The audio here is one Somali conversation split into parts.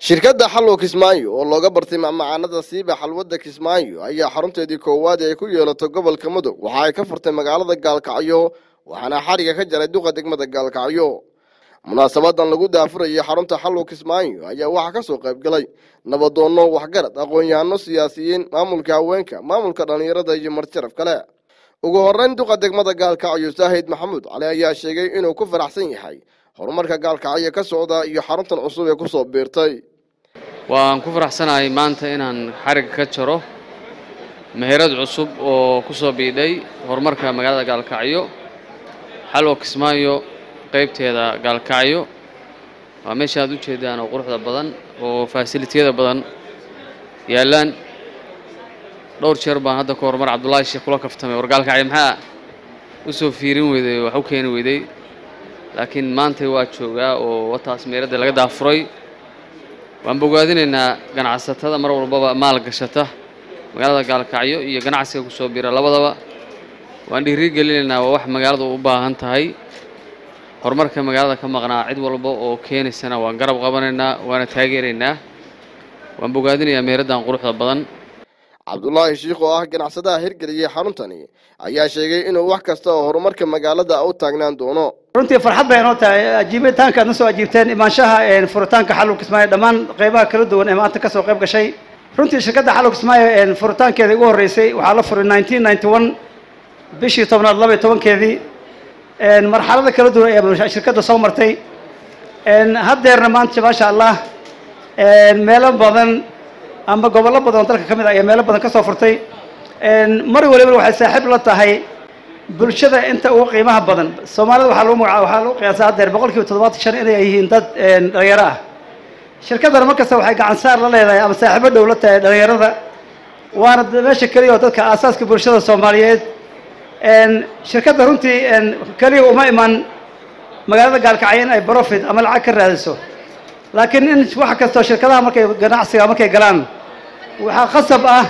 shirkadda xallow kismaayo oo looga bartay macmacaanada siiba xalwadda kismaayo ayaa xarunteedii koowaad ee ay ku yeelato gobolka mudug waxa ay ka furtay magaalada gaalkacyo waxaana xadhiga ka jaray duqa degmada gaalkacyo munaasabadan lagu daafurayay xarunta xallow kismaayo ayaa waxaa ka soo qayb galay nabadoonno waxgarad aqoon-yahano siyaasiyiin maamulka haweenka maamulka dhallinyarada iyo marjaraf kale ugu horreyn duqa degmada gaalkacyo saahid maxamuud cali ayaa sheegay inuu ku faraxsan yahay horumarka gaalkacyo ka socda iyo xaruntan cusub ee kusoo biirtay waan ku faraxsanahay maanta inaan xarigga ka jaro meherad cusub oo ku soo biidhay horumarka magaalada gaalkacyo xalwa kismaayo qaybteeda gaalkacyo waa meesha aad u jeedaan oo quruxda badan oo faasilitiyada badan yaallaan dhowr jeer baan hadda ka horumar cabdullaahi sheekh kula kaftamay war gaalkacyo maxaa u soo fiirin weyday wax u keeni weyday laakiin maantay waa joogaa oo wataas meeradda laga daafuray waan bogaadinaynaa ganacsatada mar walbaba maal gashata magaalada gaalkacyo iyo ganacsiga kusoo bira labadaba waan dhiirigelinaynaa waa wax magaaladu u baahan tahay horumarka magaalada ka maqnaa cid walba oo keenaysana waan garab qabanaynaa waana taageeraynaa waan bogaadinayaa meeraddan quruxda badan cabdulaahi shiikh oo ah ganacsadaha hirgeliyey xaruntani ayaa sheegay inuu wax kasta oo horumarka magaalada u taagnaan doono runtii farxad bay inoo tahay ajiibitaanka aad na soo ajiibteen imaanshaha furitaanka xallow kismaayo dhammaan qaybaha kala duwan ee maanta kasoo qayb gashay runtii shirkadda xallow kismaayo furitaankeeda ugu horreysay waxaa la furay nineteen ninety one bishii tobnaad laba iyo tobankeedii marxalada kala duwan ee shirkadda soo martay haddeerna maanta maasha allah meelo badan ama gobollo badan oo dalka ka mid ah ayaa meelo badan ka soo furtay mar waliba waxay saaxiib la tahay bulshada inta ugu qiimaha badan soomaalida waxaa lagu magaca waxaa lagu qiyaasaa haddeer boqol kiiba toddobaatan shan inay yihiin dad dhalinyaro ah shirkaddana mar kasta waxay gacan saar la leedahay ama saaxiibo dhow la tahay dhalinyarada waana meesha keliya oo dadka aasaaska bulshada soomaaliyeed shirkadda runtii keliya uma iman magaalada gaalkacyo in ay profit ama lacag ka raadiso laakiin in wax kastoo shirkadaha markay ganacsiga markay galaan waxaa khasab ah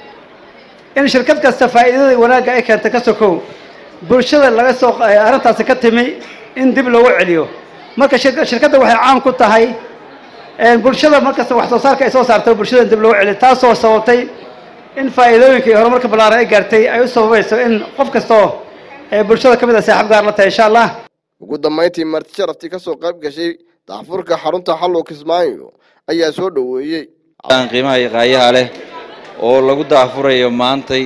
in shirkad kasta faa'iidada wanaagga ay keenta ka sokow bulshada laga soo arrintaasi ka timi in dib loogu celiyo marka shirkadda waxay caan ku tahay bulshada markasta wax soo saarka ay soo saarto bulshada in dib loogu celiyo taasoo sababtay in faa'iidooyinka iyo horumarka ballaaran ay gaartay ay u sababayso in qof kastoo ee bulshada ka mid a saaxiib gaar la tahay insha allah ugu dambayntii marti sharaftii ka soo qayb gashay daafurka xarunta xallow kismaayo ayaa soo dhoweeyey qiimaha iyo qaayaha leh oo lagu daafurayo maantay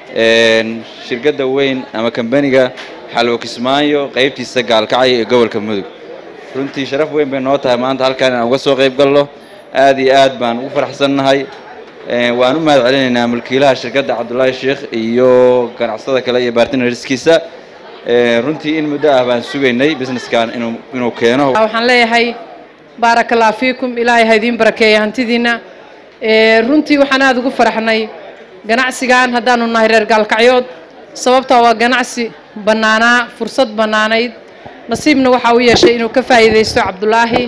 shirkadda weyn ama kambaniga xalwo kismaayo qaybtiisa gaalkacyo ee gobolka mudug runtii sharaf weyn bay noo tahay maanta halkaan inaan uga soo qayb galno aad iyo aad baan ugu faraxsannahay waan u mahad celinaynaa mulkiilaha shirkadda cabdullaahi sheekh iyo ganacsada kale iyo bartnerskiisa runtii in muddo ah baan sugaynay businesskan inuu inuu keeno waxaan leeyahay baaraka allah fiikum ilaahay ha idiin barakeeya hantidiina runtii waxaan aada ugu faraxnay ganacsigan haddaanu nahay reer gaalkacyood sababtaa waa ganacsi bannaanaa fursad bannaanayd nasiibna waxaa u yeeshay inuu ka faa'iidaysto cabdulaahi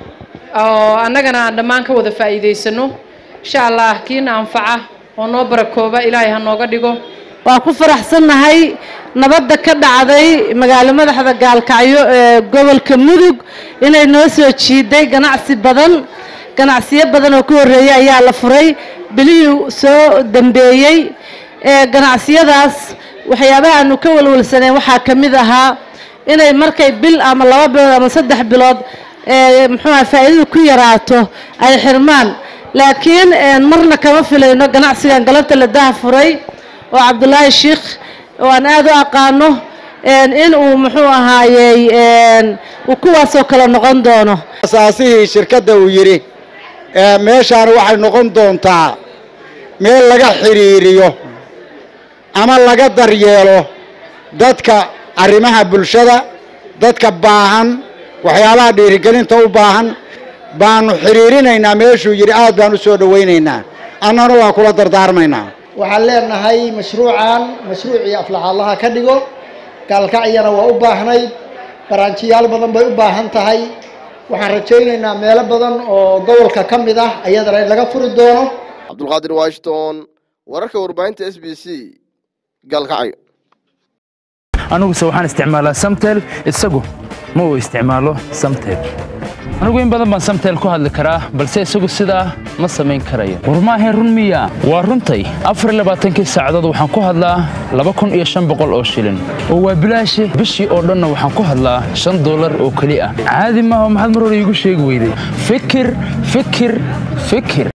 oo annagana aan dhammaan ka wada faa'iidaysano insha allah kiina anfaca oo noo barakooba ilaahay ha nooga dhigo waa ku faraxsannahay nabadda ka dhacday magaalo madaxda gaalkacyo ee gobolka mudug inay noo soo jiiday ganacsi badan ganacsiyo badan oo ka horreeyay ayaa la furay bilihii soo dambeeyey ee ganacsiyadaas waxyaabaha aanu ka walwalsaneen waxaa ka mid ahaa inay markay bil ama laba bilood ama saddex bilood ee muxuuha faa'iidadu ku yaraato ay xirmaan laakiin marna kama filayno ganacsigan galabta la daha furay oo cabdulaahi sheikh oo aan aada u aqaano in uu muxuu ahaayey uu kuwaasoo kale noqon doono asaasihii shirkadda uu yidhi meeshaan waxay noqon doontaa meel laga xidhiiriyo ama laga daryeelo dadka arrimaha bulshada dadka baahan waxyaabaha dhiirigelinta u baahan baanu xidhiirinaynaa meeshuu yidhi aad baan u soo dhowaynaynaa annana waan kula dardaarmaynaa waxaan leenahay mashruucan mashruucii aflaxaalaha ka dhigo gaalkacyana waa u baahnayd baraanjiyaal badan bay u baahan tahay waxaan rajaynaynaa meelo badan oo gobolka ka mid ah ayadana in laga furi doono cabdulqaadir washington wararka warbaahinta s b c gaalkacyo aniguse waxaan isticmaalaa samtel isagu ma uu isticmaalo samtel anigu in badan baan samtel ku hadli karaa balse isagu sidaa ma samayn karayo war maahayn run miya waa runtay afar iyo labaatankii saacadood waxaan ku hadlaa laba kun iyo shan boqol oo shilin oo waa bilaashi bishii oo dhanna waxaan ku hadlaa shan dollar oo keli ah caadi maaha maxaad mar hore iigu sheegi weyday fikir fikir fikir